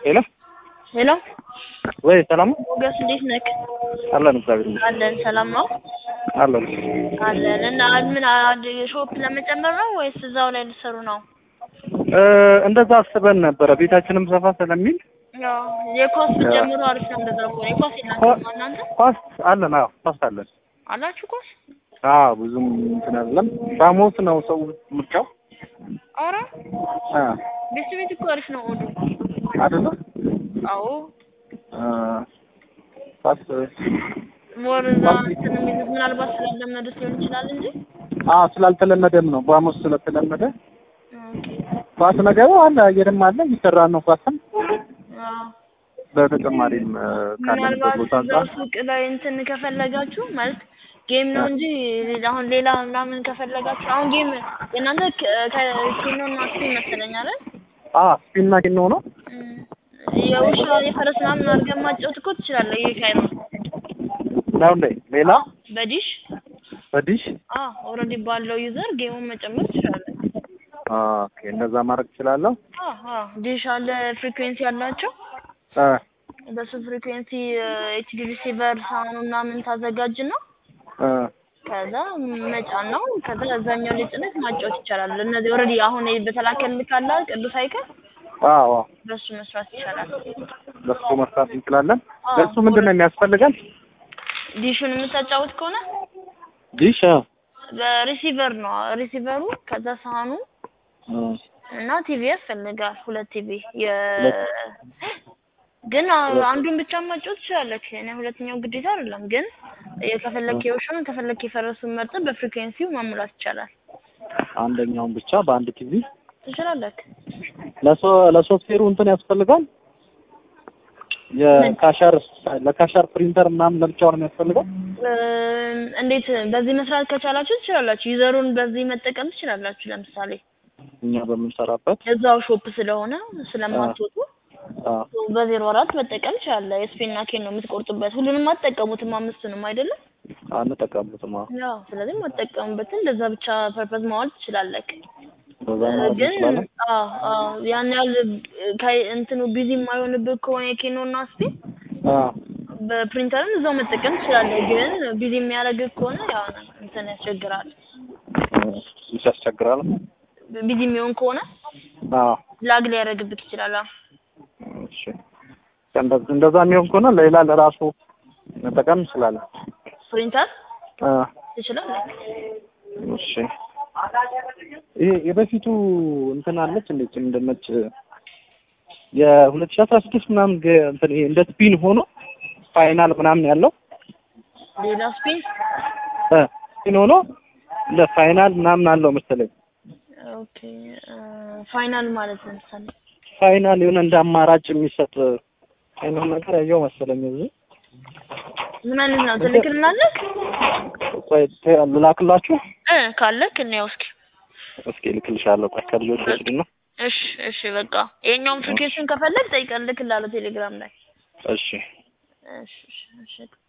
ሄሎ ሄሎ ወይ ሰላም ነው? ሞገስ እንዴት ነክ? አለን እግዚአብሔር ይመስገን አለን ሰላም ነው አለን። አለን። እና ምን አንድ ሾፕ ለመጨመር ነው ወይስ እዛው ላይ ልትሰሩ ነው? እ እንደዛ አስበን ነበረ ቤታችንም ሰፋ ስለሚል ያው የኳስ ብትጀምሩ አሪፍ ነው። እንደዛ ከሆነ የኳስ የላችሁም እናንተ ኳስ አለን። አዎ ኳስ አለን። አላችሁ ኳስ? አዎ ብዙም እንትን አይደለም። ሻሞስ ነው ሰው ምርጫው ኧረ አ ቤት ቤት እኮ አሪፍ ነው ኦዱ። አይደለ አዎ አ ኳስ ሞር እዛ እንትን የሚሉት ምናልባት ስላለመዱት ሊሆን ይችላል እንጂ አ ስላልተለመደም ነው ቧሞስ ስለተለመደ ኦኬ ኳስ ነገሩ አለ አየርም አለ እየሰራ ነው ኳስም አዎ በተጨማሪም እ ካለንበት ምናልባት ቦታ እዛው አንጻር ሱቅ ላይ እንትን ከፈለጋችሁ ማለት ጌም ነው እንጂ አሁን ሌላ ምናምን ከፈለጋችሁ አሁን ጌም የእናንተ ከኬኖ እና ስፒን መሰለኝ አይደል? አ ስፒን ኬኖ ነው እም፣ የውሻ የፈረስ ምናምን አድርገን ማጫወት እኮ ትችላለህ። ይሄ ካይ ነው ነው እንዴ ሌላ በዲሽ በዲሽ አ ኦልሬዲ ባለው ዩዘር ጌሙን መጨመር ትችላለህ። አ ኦኬ እንደዛ ማድረግ እችላለሁ አ አ ዲሽ አለ ፍሪኩዌንሲ ያላቸው አ በሱ ፍሪኩዌንሲ ኤችዲ ሪሲቨር ሳውንድ ምናምን ታዘጋጅና አ ከዛ መጫን ነው። ከዛ እዛኛው ላይ ጭነት ማጫወት ይቻላል። እነዚህ ኦልሬዲ አሁን በተላከልህ ካለ ቅዱስ አይከል አዎ በሱ መስራት ይቻላል። በሱ መስራት እንችላለን። አዎ። ለሱ ምንድን ነው የሚያስፈልገን? ዲሹን የምታጫወት ከሆነ ዲሽ በሪሲቨር ነው ሪሲቨሩ፣ ከዛ ሳህኑ እና ቲቪ ያስፈልጋል። ሁለት ቲቪ የ ግን አ- አንዱን ብቻ ማጫወት ትችላለህ። እኔ ሁለተኛው ግዴታ አይደለም። ግን ከፈለክ የውሻውን ከፈለክ የፈረሱን መርጠህ በፍሪኩዌንሲው ማሙላት ይቻላል። አንደኛውን ብቻ በአንድ ቲቪ ትችላለህ። ለሶ ለሶፍትዌሩ እንትን ያስፈልጋል። የካሻር ለካሻር ፕሪንተር ምናምን ለብቻው ነው የሚያስፈልገው። እም፣ እንዴት በዚህ መስራት ከቻላችሁ ትችላላችሁ። ዩዘሩን በዚህ መጠቀም ትችላላችሁ። ለምሳሌ እኛ በምንሰራበት እዛው ሾፕ ስለሆነ ስለማትወጡ አዎ በዜሮ አራት መጠቀም ትችላለህ። የስፔንና ኬን ነው የምትቆርጡበት። ሁሉንም አትጠቀሙትም፣ አምስቱንም አይደለም። አንጠቀምበትም። አዎ ያው ስለዚህ የማትጠቀሙበትን እንደዛ ብቻ ፐርፐዝ ማዋል ትችላለህ። በዛ ማለት ግን እንችላለን። አዎ አዎ ያን ያህል ከ- እንትኑ ቢዚ የማይሆንብህ ከሆነ የኬኖ እና ስፔን አዎ በፕሪንተርም እዛው መጠቀም ትችላለህ። ግን ቢዚ የሚያደርግህ ከሆነ ያው እንትን ያስቸግራል። ትንሽ ያስቸግራል። ቢዚ የሚሆን ከሆነ አዎ ላግ ሊያደርግብህ ይችላል። አዎ እሺ እንደዛ እንደዛ የሚሆን ከሆነ ሌላ ለራሱ መጠቀም እንችላለን። ፕሪንተር አዎ ትችላለህ። እሺ ይሄ የበፊቱ እንትን አለች እንዴት እንደነች የሁለት ሺህ አስራ ስድስት ምናምን ገ- እንትን ይሄ እንደ ስፒን ሆኖ ፋይናል ምናምን ያለው ሌላ ስፔን እ ስፒን ሆኖ እንደ ፋይናል ምናምን አለው መሰለኝ። ኦኬ ፋይናል ማለት ለምሳሌ ፋይናል የሆነ እንደ አማራጭ የሚሰጥ አይነት ነገር ያየው መሰለኝ እዚህ። ምን አይነት ነው? ትልክልናለህ? ቆይ ተ- ልላክላችሁ። እ ካለክ እንየው እስኪ። እስኪ ልክልሻለሁ። ቆይ ከልጆች ወስድና እሺ እሺ በቃ ይሄኛውን ፍሪኬሽን ከፈለግ ጠይቀን ልክላለሁ ቴሌግራም ላይ። እሺ እሺ እሺ እሺ